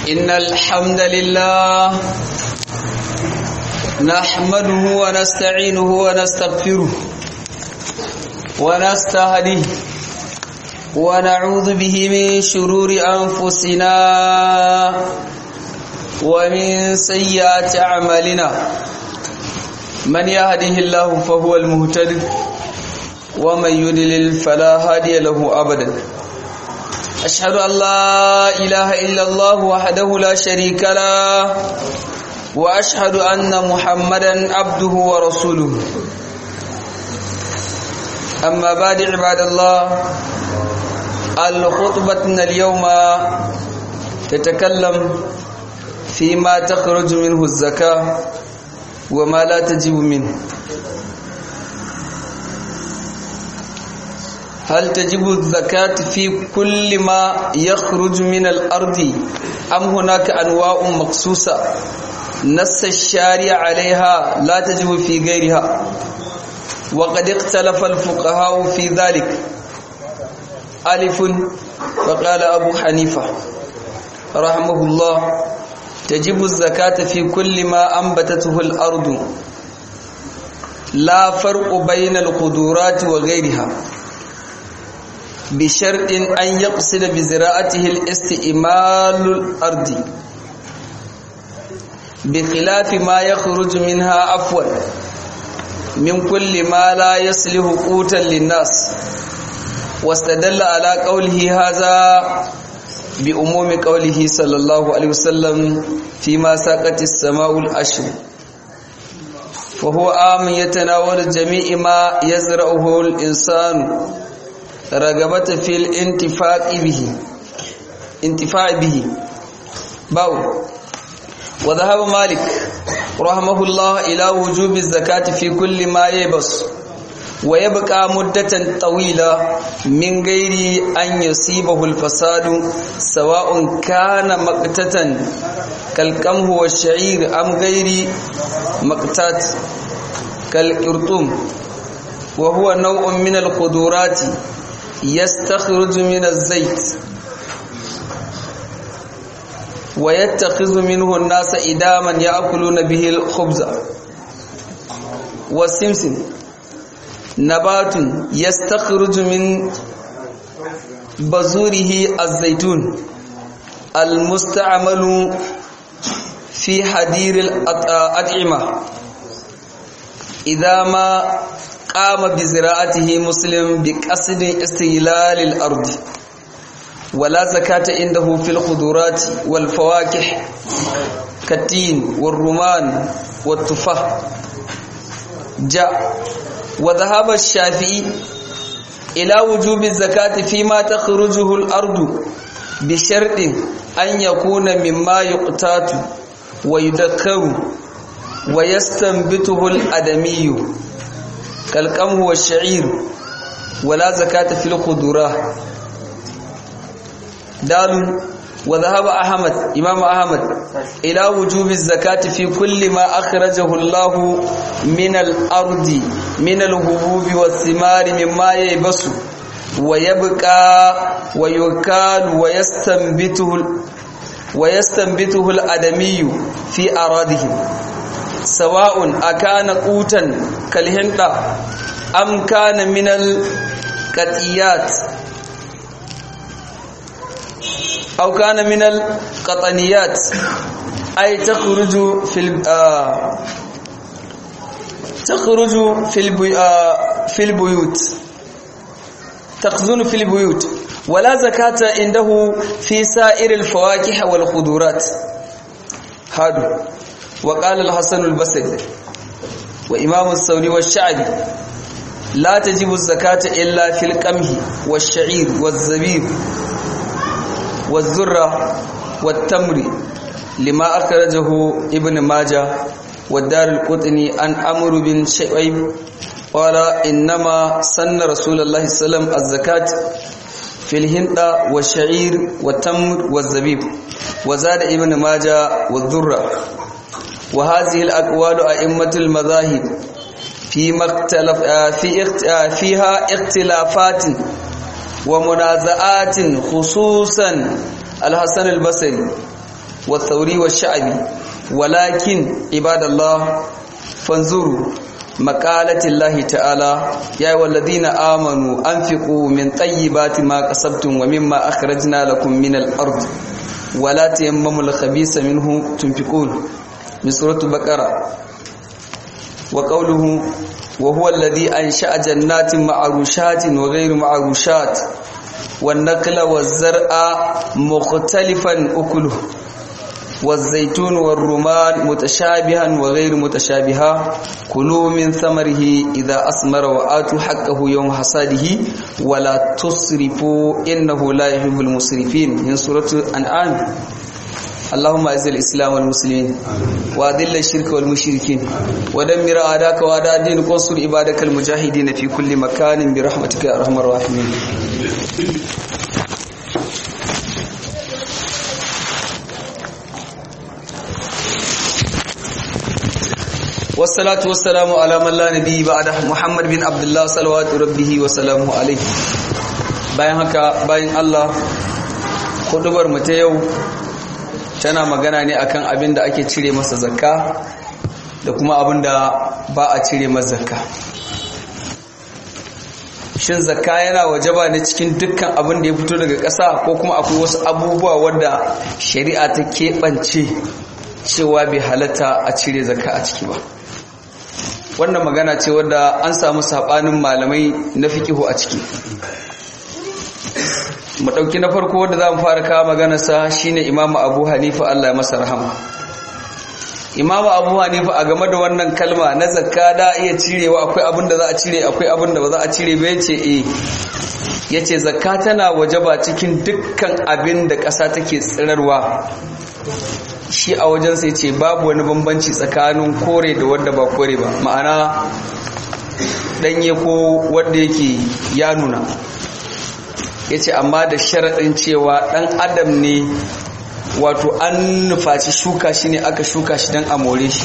إن الحمد لله نحمده ونستعينه ونستغفره ونستهديه ونعوذ به من شرور أنفسنا ومن سيئات أعمالنا من يهده الله فهو المهتد ومن يدلل فلا هادي له أبدا أشهد أن لا إله إلا الله وحده لا شريك له وأشهد أن محمدا عبده ورسوله أما بعد عباد الله الخطبة اليوم تتكلم فيما تخرج منه الزكاة وما لا تجب منه هل تجب الزكاة في كل ما يخرج من الأرض أم هناك أنواع مخصوصة نص الشارع عليها لا تجب في غيرها وقد اختلف الفقهاء في ذلك ألف فقال أبو حنيفة رحمه الله تجب الزكاة في كل ما أنبتته الأرض لا فرق بين القدورات وغيرها بشرط أن يقصد بزراعته الاستئمال الأرض بخلاف ما يخرج منها أفول من كل ما لا يصلح قوتا للناس واستدل على قوله هذا بأموم قوله صلى الله عليه وسلم فيما ساقت السماء الأشر فهو آم يتناول جميع ما يزرعه الإنسان رغبة في الانتفاع به انتفاع به باو وذهب مالك رحمه الله إلى وجوب الزكاة في كل ما يبص ويبقى مدة طويلة من غير أن يصيبه الفساد سواء كان مقتتا كالقمه والشعير أم غير مقتات كالقرطوم وهو نوع من القدورات يستخرج من الزيت ويتخذ منه الناس إداما يأكلون به الخبز والسمسم نبات يستخرج من بذوره الزيتون المستعمل في حدير الأطعمة إذا ما قام بزراعته مسلم بقصد استغلال الأرض ولا زكاة عنده في الخضرات والفواكه كالتين والرمان والتفاح جاء وذهب الشافعي إلى وجوب الزكاة فيما تخرجه الأرض بشرط أن يكون مما يقتات ويدكر ويستنبته الأدمي كالقمه والشعير ولا زكاة في الخضرات دال وذهب أحمد إمام أحمد إلى وجوب الزكاة في كل ما أخرجه الله من الأرض من الهبوب والثمار مما يبس ويبقى ويكال ويستنبته ويستنبته الأدمي في أراضهم سواء أكان قوتا كالهندة أم كان من القطيات أو كان من القطنيات أي تخرج في آه تخرج في البي آه في البيوت تخزن في البيوت ولا زكاة عنده في سائر الفواكه والخضرات هذا وقال الحسن البصري وإمام الثوري والشعبي لا تجب الزكاة إلا في القمح والشعير والزبيب والذرة والتمر لما أخرجه ابن ماجه والدار القطني عن أمر بن شعيب قال إنما سن رسول الله صلى الله عليه وسلم الزكاة في الهند والشعير والتمر والزبيب وزاد ابن ماجه والذرة وهذه الأقوال أئمة المذاهب فيما اختلف في فيها اختلافات ومنازعات خصوصا الحسن البصري والثوري والشعبي ولكن عباد الله فانظروا مقالة الله تعالى يا أيها الذين آمنوا أنفقوا من طيبات ما كسبتم ومما أخرجنا لكم من الأرض ولا تيمموا الخبيث منه تنفقون من سورة البقرة وقوله وهو الذي أنشأ جنات معروشات وغير معروشات والنقل والزرع مختلفا أكله والزيتون والرمان متشابها وغير متشابها كلوا من ثمره إذا أثمر وآتوا حقه يوم حصاده ولا تسرفوا إنه لا يحب المسرفين من سورة الأنعام اللهم اعز الاسلام والمسلمين واذل الشرك والمشركين ودمر اعداءك واعداء دينك وانصر عبادك المجاهدين في كل مكان برحمتك يا ارحم الراحمين والصلاة والسلام على من لا نبي بعده محمد بن عبد الله صلوات ربه وسلامه عليه bayan haka bayan Allah hudubar mu ta yau tana magana ne akan abin da ake cire masa zakka da kuma abin da ba a cire masa zakka shin zakka yana wajaba ne cikin dukkan abin da ya fito daga ƙasa ko kuma akwai wasu abubuwa wadda shari'a ta keɓance cewa bai halatta a cire zakka a ciki ba wannan magana ce wadda an samu saɓanin malamai na fikihu a ciki mu ɗauki na farko wanda za mu fara kawo maganarsa shine imamu abu hanifa allah ya masa rahama imamu abu hanifa a game da wannan kalma na zakka da iya cirewa akwai abin da za a cire akwai abin da ba za a cire ba yace eh yace zakka tana wajaba cikin dukkan abin da ƙasa take tsirarwa shi a wajen sai ce babu wani bambanci tsakanin kore da wanda ba kore ba ma'ana ɗanye ko wanda yake ya nuna ya ce amma da sharaɗin cewa ɗan adam ne wato an nufaci shuka shi ne aka shuka shi don amore shi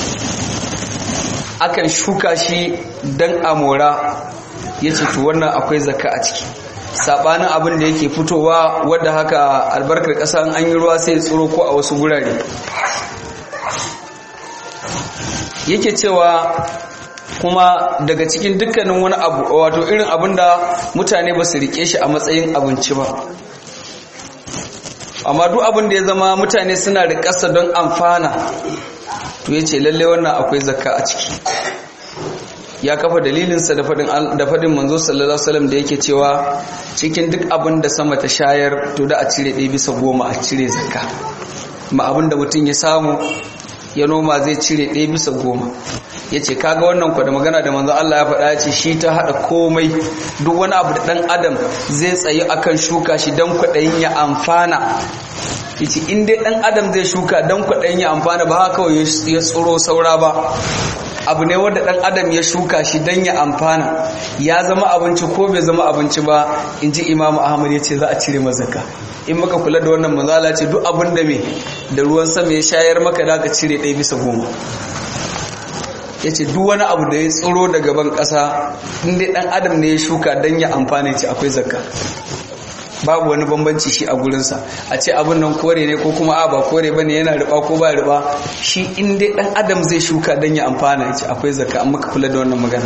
akan shuka shi don amora ya ce to wannan akwai zaka a ciki saɓanin abin da yake fitowa wadda haka albarkar ƙasa an yi ruwa sai tsoro ko a wasu gurare yake cewa kuma daga cikin dukkanin wani abu wato irin abin da mutane ba su rike shi a matsayin abinci ba amma duk abin da ya zama mutane suna da ƙasa don amfana to ya ce lalle wannan akwai zakka a ciki ya kafa dalilinsa da faɗin manzo sallallahu alaihi da yake cewa cikin duk abin da sama ta shayar to da a cire ɗaya bisa goma a cire zakka ma abin da mutum ya samu ya noma zai cire ɗaya bisa goma ya ce kaga wannan kwa da magana da manzo Allah ya faɗa ya ce shi ta haɗa komai duk wani abu da ɗan adam zai tsayi akan shuka shi don kwaɗayin ya amfana ya ce in dai ɗan adam zai shuka don kwaɗayin ya amfana ba haka kawai ya tsoro saura ba abu ne wanda ɗan adam ya shuka shi don ya amfana ya zama abinci ko bai zama abinci ba in ji imamu ahmad ya ce za a cire mazaka in maka kula da wannan manzala ce duk abin da me da ruwan sama ya shayar maka da ka cire ɗaya bisa goma ya ce duk wani abu da ya tsoro daga ban ƙasa inda ɗan adam ne ya shuka don ya amfana ce akwai zakka babu wani bambanci shi a gurinsa a ce abin nan kore ne ko kuma a ba kore ba ne yana riba ko ba riba shi inda ɗan adam zai shuka don ya amfana ce akwai zakka an maka kula da wannan magana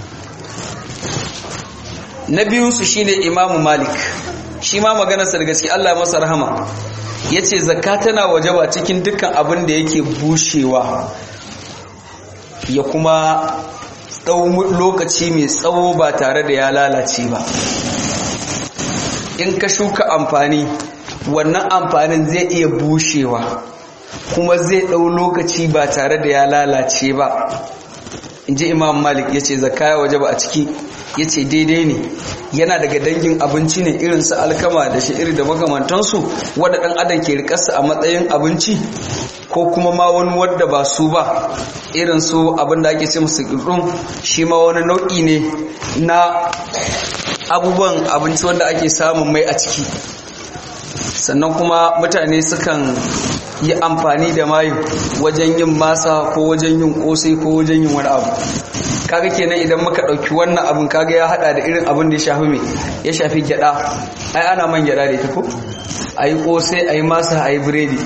na biyunsu shine imamu malik shi ma maganarsa da gaske Allah masa rahama ya ce zakka tana wajaba cikin dukkan abin da yake bushewa ya kuma lokaci mai tsawo ba tare da ya lalace ba in ka shuka amfani wannan amfanin zai iya bushewa kuma zai ɗau lokaci ba tare da ya lalace ba in ji imam malik ya ce zakka ya wajaba a ciki ya ce daidai ne yana daga dangin abinci ne irin su alkama da sha'iri da makamantansu wadda ɗan adam ke rikarsa a matsayin abinci ko kuma ma wani wadda ba su ba irin su abin da ake ce musu ƙirɗin shi ma wani nau'i ne na abubuwan abinci wanda ake samun mai a ciki sannan kuma mutane sukan yi amfani da mayu wajen yin masa ko wajen yin kosai ko wajen yin wani abu kaga kenan idan muka ɗauki wannan abin kaga ya hada da irin abin da ya shafi mai ya shafi gyada ai ana man gyada da ita ko a yi kosai a yi masa a yi biredi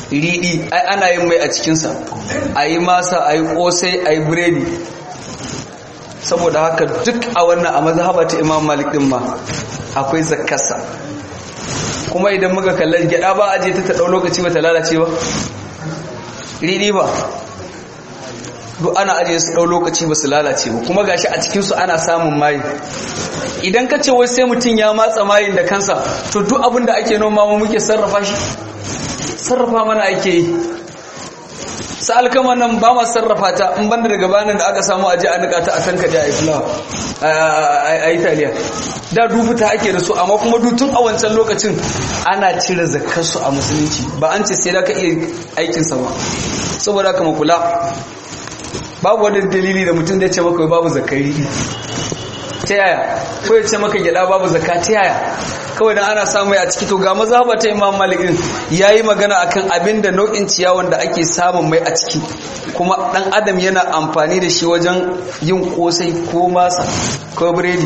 riɗi ai ana yin mai a cikinsa a yi masa a yi ƙosai a yi biredi saboda haka duk a wannan a mazhaba ta imam malik din ma akwai zakkarsa kuma idan muka kalli gyada ba aje ta ta ɗau lokaci ba ta lalace ba riɗi ba duk ana ajiye su ɗau lokaci ba su lalace ba kuma gashi a cikinsu ana samun mayi idan ka ce wai sai mutum ya matsa mayin da kansa to duk abin da ake noma mu muke sarrafa shi sarrafa mana ake yi sa alkama nan ba ma sarrafa ta in banda daga bayanan da aka samu aje a nika ta a tanka da a fulawa a italiya da dubuta ake da su amma kuma dutun a wancan lokacin ana cire zakarsu a musulunci ba an ce sai da ka iya aikinsa ba saboda haka kula babu wani dalili da mutum zai ce maka babu zakari ta yaya ko ya ce maka gyada babu zakka ta yaya kawai dan ana samu a ciki to ga mazhaba ta Imam Malik din yayi magana akan abin da nau'in ciyawan da ake samun mai a ciki kuma dan adam yana amfani da shi wajen yin kosai ko masa ko biredi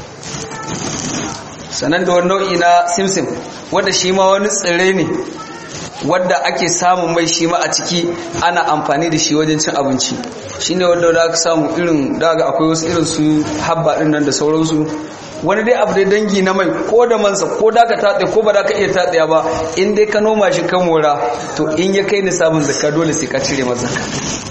sanan da wani nau'i na simsim wanda shi ma wani tsire ne wadda ake samun mai shi ma a ciki ana amfani da shi wajen cin abinci shine wanda da aka samu irin daga akwai wasu irin su habba din nan da sauransu wani dai abu dai dangi na mai ko da mansa ko da ka tatse ko ba da ka iya tatsaya ba in dai ka noma shi kan mora to in ya kai nisabin zakka dole sai ka cire masa zakka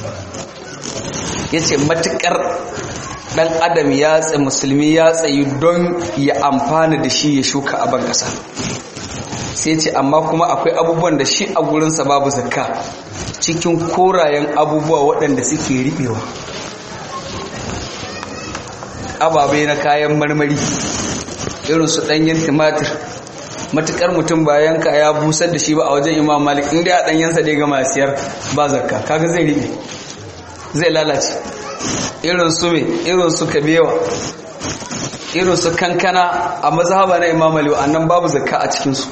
yace matukar dan adam ya tsaye musulmi ya tsayi don ya amfana da shi ya shuka a ban kasa sai ce amma kuma akwai abubuwan da shi a gurinsa babu zakka cikin korayen abubuwa waɗanda suke riɓewa ababai na kayan marmari irin su ɗanyen tumatir matukar mutum bayan ka ya busar da shi ba a wajen imam malik inda a ɗanyensa dai gama siyar ba zakka kaga zai riɓe zai lalace irin su me irin su kabewa irin su kankana a mazhaba na imam malik annan babu zakka a cikinsu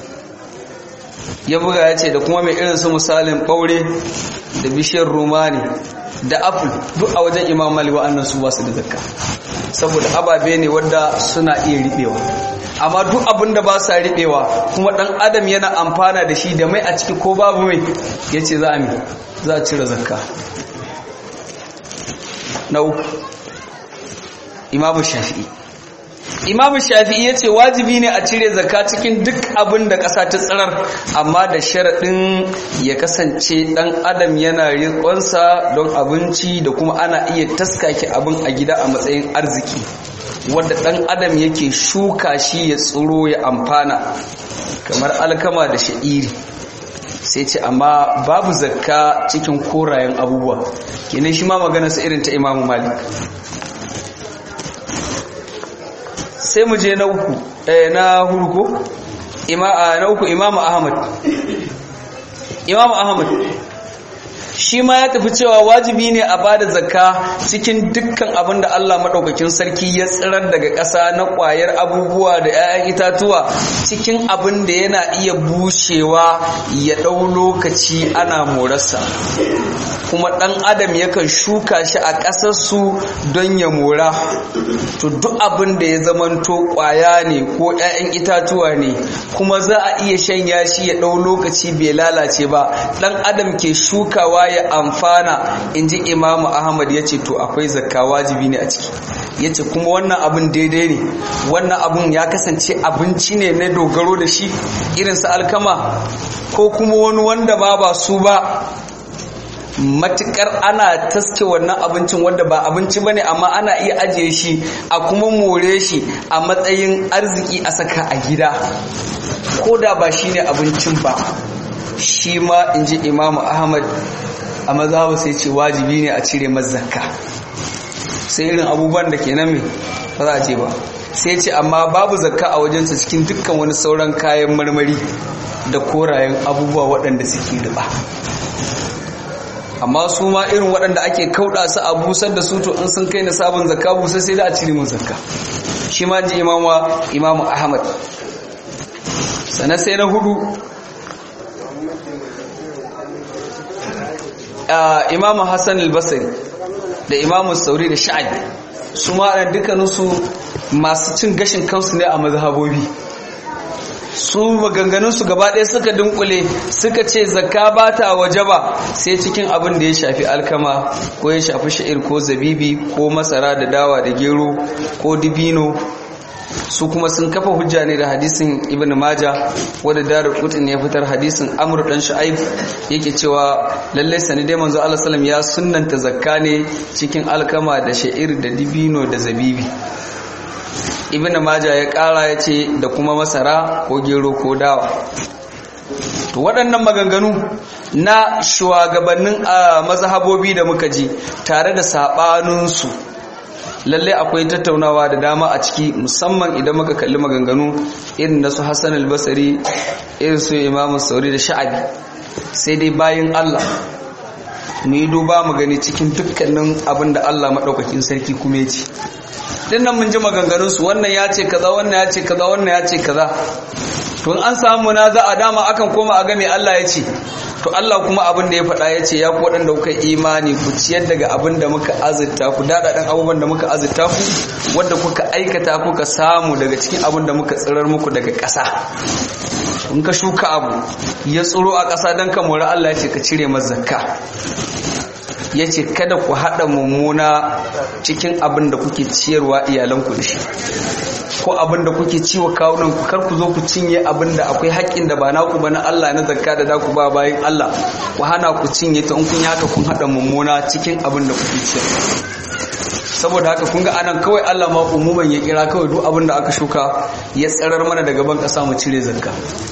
ya buga ya ce da kuma mai irin su misalin ɓaure da bishiyar rumani da apple duk a wajen imam malik wa'annan su basu da zakka saboda ababe ne wadda suna iya riɓewa amma duk abin da ba sa riɓewa kuma ɗan adam yana amfana da shi da mai a ciki ko babu mai ya ce za a mi za a cire zakka na uku imamu shafi'i imamu shafi'i ya ce wajibi ne a cire zaka cikin duk abin da ƙasa ta tsirar amma da sharaɗin ya kasance ɗan adam yana riƙonsa don abinci da kuma ana iya taskake abin a gida a matsayin arziki wadda ɗan adam yake shuka shi ya tsiro ya amfana kamar alkama da sha'iri sai ce amma babu zakka cikin korayen abubuwa kenan shi ma maganarsa irin ta imamu malik sai mu je na uku na hurko na uku imamu ahmad imamu ahmad shi ma ya tafi cewa wajibi ne a bada zakka cikin dukkan abin da Allah maɗaukakin sarki ya tsirar daga ƙasa na ƙwayar abubuwa da 'ya'yan itatuwa cikin abin da yana iya bushewa ya ɗau lokaci ana morarsa kuma ɗan adam yakan shuka shi a ƙasarsu don ya mora to duk abin da ya zamanto ƙwaya ne ko 'ya'yan itatuwa ne kuma za a iya shanya shi ya ɗau lokaci bai lalace ba ɗan adam ke shukawa ya amfana in ji imamu ahmad ya ce to akwai zakka wajibi ne a ciki ya ce kuma wannan abin daidai ne wannan abin ya kasance abinci ne na dogaro da shi irinsa alkama ko kuma wani wanda ba ba su ba matukar ana taske wannan abincin wanda ba abinci ba ne amma ana iya ajiye shi a kuma more shi a matsayin arziki a saka a gida ko da ba shi ne abincin ba shi ma in ji imamu ahmad a mazhabu sai ce wajibi ne a cire mazaka sai irin abubuwan da ke nan mai ba za a ce ba sai ce amma babu zakka a wajensa cikin dukkan wani sauran kayan marmari da korayen abubuwa waɗanda suke riba amma su ma irin waɗanda ake kauɗa su a busar da su to in sun kai na sabon zakka busar sai da a cire mu zakka shi ma ji imamu ahmad sannan sai na hudu imamu hassan al-basri da imamu sauri da sha'ad su ma dukkaninsu masu cin gashin kansu ne a mazhabobi su maganganunsu gaba ɗaya suka dunkule suka ce zakka ba ta waje ba sai cikin abin da ya shafi alkama ko ya shafi sha'ir ko zabibi ko masara da dawa da gero ko dibino su kuma sun kafa hujja ne da hadisin ibn maja wadda darul qutni ya fitar hadisin amr dan shu'aib yake cewa lalle sani dai manzo Allah sallam ya sunnanta zakka ne cikin alkama da sha'ir da dibino da zabibi ibn maja ya kara ya ce da kuma masara ko gero ko dawa to waɗannan maganganu na shugabannin a mazhabobi da muka ji tare da saɓaninsu lallai akwai tattaunawa da dama a ciki musamman idan muka kalli maganganu irin na su hassan albasari irin su imamu sauri da sha'abi sai dai bayan allah mu yi duba mu gani cikin dukkanin abin da allah maɗaukakin sarki kuma ya ce din nan mun ji maganganunsu wannan ya ce kaza wannan ya ce kaza wannan ya ce kaza to an samu na za a dama akan koma a game Allah ya ce to Allah kuma abin da ya faɗa ya ce ya ku waɗanda kuka imani ku ciyar daga abin da muka azurta ku daɗaɗen abubuwan da muka azurta ku wadda kuka aikata kuka samu daga cikin abin da muka tsirar muku daga ƙasa in ka shuka abu ya tsiro a ƙasa don ka mori Allah ya ce ka cire zakka ya ce kada ku haɗa mummuna cikin abin da kuke ciyarwa iyalanku da shi ko abin da kuke ciwa kawunan ku kar ku zo ku cinye abin da akwai haƙƙin da ba naku ba na Allah na zakka da daku ba bayan Allah ku hana ku cinye ta in kun yi haka kun haɗa mummuna cikin abin da kuke ciyarwa saboda haka kun ga anan kawai Allah ma umuman ya kira kawai duk abin da aka shuka ya tsarar mana daga ban ƙasa mu cire zakka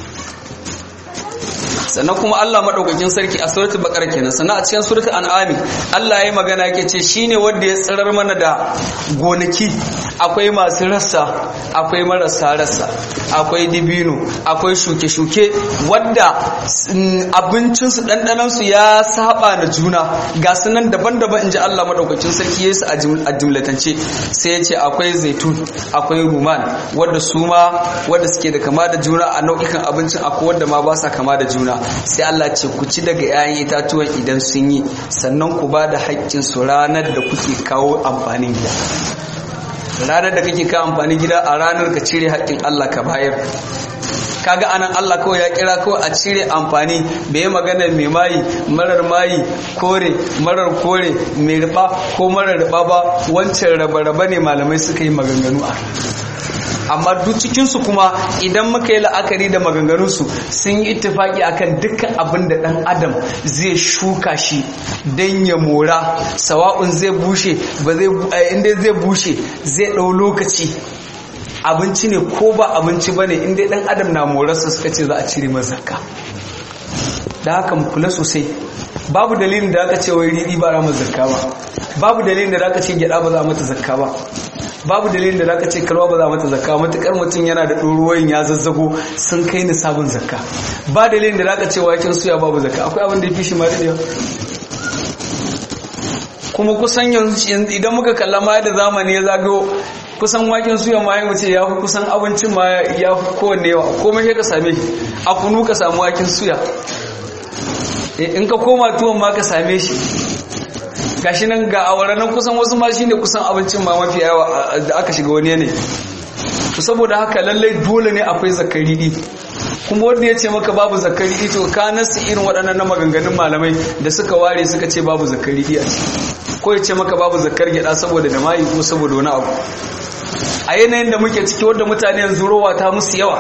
sannan kuma Allah madaukakin sarki a suratul baqara kenan sannan a cikin suratul an'ami Allah yayi magana yake ce shine wanda ya tsirar mana da gonaki akwai masu rassa akwai marasa rassa akwai dibino akwai shuke-shuke wadda abincin su dandanan su ya saba da juna ga sunan daban-daban inji Allah madaukakin sarki yayi su a jumlatance sai ya ce akwai zaitun akwai ruman wadda su ma wadda suke da kama da juna a nau'ikan abincin akwai wadda ma ba sa kama da juna sai Allah ce ku ci daga 'ya'yan itatuwan idan sun yi sannan ku ba da haƙƙin su ranar da kuke kawo amfanin gida ranar da kake kawo amfanin gida a ranar ka cire haƙƙin Allah ka bayar kaga anan Allah kawai ya kira kawai a cire amfani bai magana mai mayi marar mayi kore marar kore mai riba ko marar riba ba wancan raba-raba ne malamai suka yi maganganu a amma duk cikinsu kuma idan muka yi la'akari da maganganunsu sun yi ittifaki akan dukkan abin da ɗan adam zai shuka shi don ya mora sawa'un zai bushe ba zai inda zai bushe zai ɗau lokaci abinci ne ko ba abinci ba ne inda ɗan adam na morarsa suka ce za a cire masa zakka da haka mu kula sosai babu dalilin da aka ce wai riɗi ba ramar zakka ba babu dalilin da aka ce gyaɗa ba za a mata zakka ba babu dalilin da zaka ce kalwa ba za mata zakka matukar mutum yana da ɗoruwoyin ya zazzago sun kai ni sabon zakka ba dalilin da zaka ce waken suya babu zakka akwai abin da ya fi shi ma daɗewa kuma kusan yanzu idan muka kalla ma da zamani ya zagayo kusan waken suya ma ya wuce ya fi kusan abincin ma ya fi kowanne yawa komai sai ka same shi a kunu ka samu waken suya in ka koma tuwon ma ka same shi gashi nan ga awara nan kusan wasu ma shine kusan abincin ma mafi yawa da aka shiga wani yanayi to saboda haka lallai dole ne akwai zakari di kuma wanda ya ce maka babu zakari di to ka nasu irin waɗannan na maganganun malamai da suka ware suka ce babu zakari di a ciki ko ya ce maka babu zakar gyaɗa saboda da mayi ko saboda wani abu a yanayin da muke ciki wanda mutane yanzu rowa ta musu yawa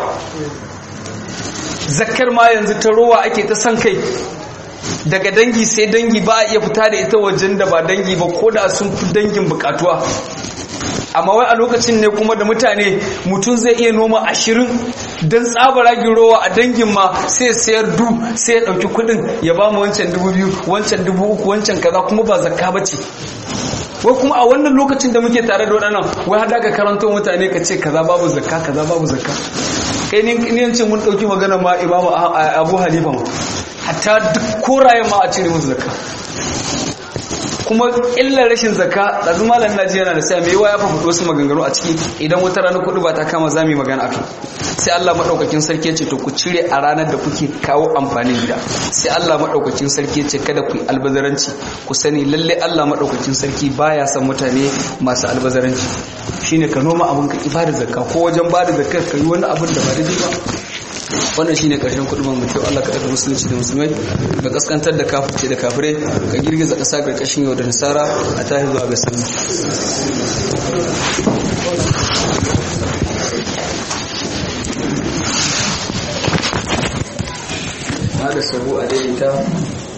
zakar ma yanzu ta rowa ake ta san kai daga dangi sai dangi ba a iya fita da ita wajen da ba dangi ba ko da sun fi dangin bukatuwa amma wai a lokacin ne kuma da mutane mutum zai iya noma ashirin don tsabara rowa a dangin ma sai sayar du sai ya ɗauki kuɗin ya ba mu wancan dubu biyu wancan dubu uku wancan kaza kuma ba zakka ba ce wai kuma a wannan lokacin da muke tare da waɗannan wai hada ka karanto mutane ka ce kaza babu zakka kaza babu zakka kai ni yance mun ɗauki magana ma imamu abu halifa ma hatta duk korayen ma a cire musu zakka kuma illar rashin zakka ɗazu malam naji yana da sai mai yawa ya fafuto wasu maganganu a ciki idan wata rana kuɗi ba ta kama za mu yi magana akai sai Allah maɗaukakin sarki ce to ku cire a ranar da kuke kawo amfanin gida sai Allah maɗaukakin sarki ce kada ku yi albazaranci ku sani lalle Allah maɗaukakin sarki baya son mutane masu albazaranci shine ka noma abin ka ibada zakka ko wajen bada zakka ka yi wani abin da ba daidai ba wannan shine karshen kudubar mu kyau Allah ka daga musulunci da musulmai ka kaskantar da kafirce da kafirai ka girgiza kasa karkashin yau da nasara a tahi zuwa ga sallah da sabu a daidaita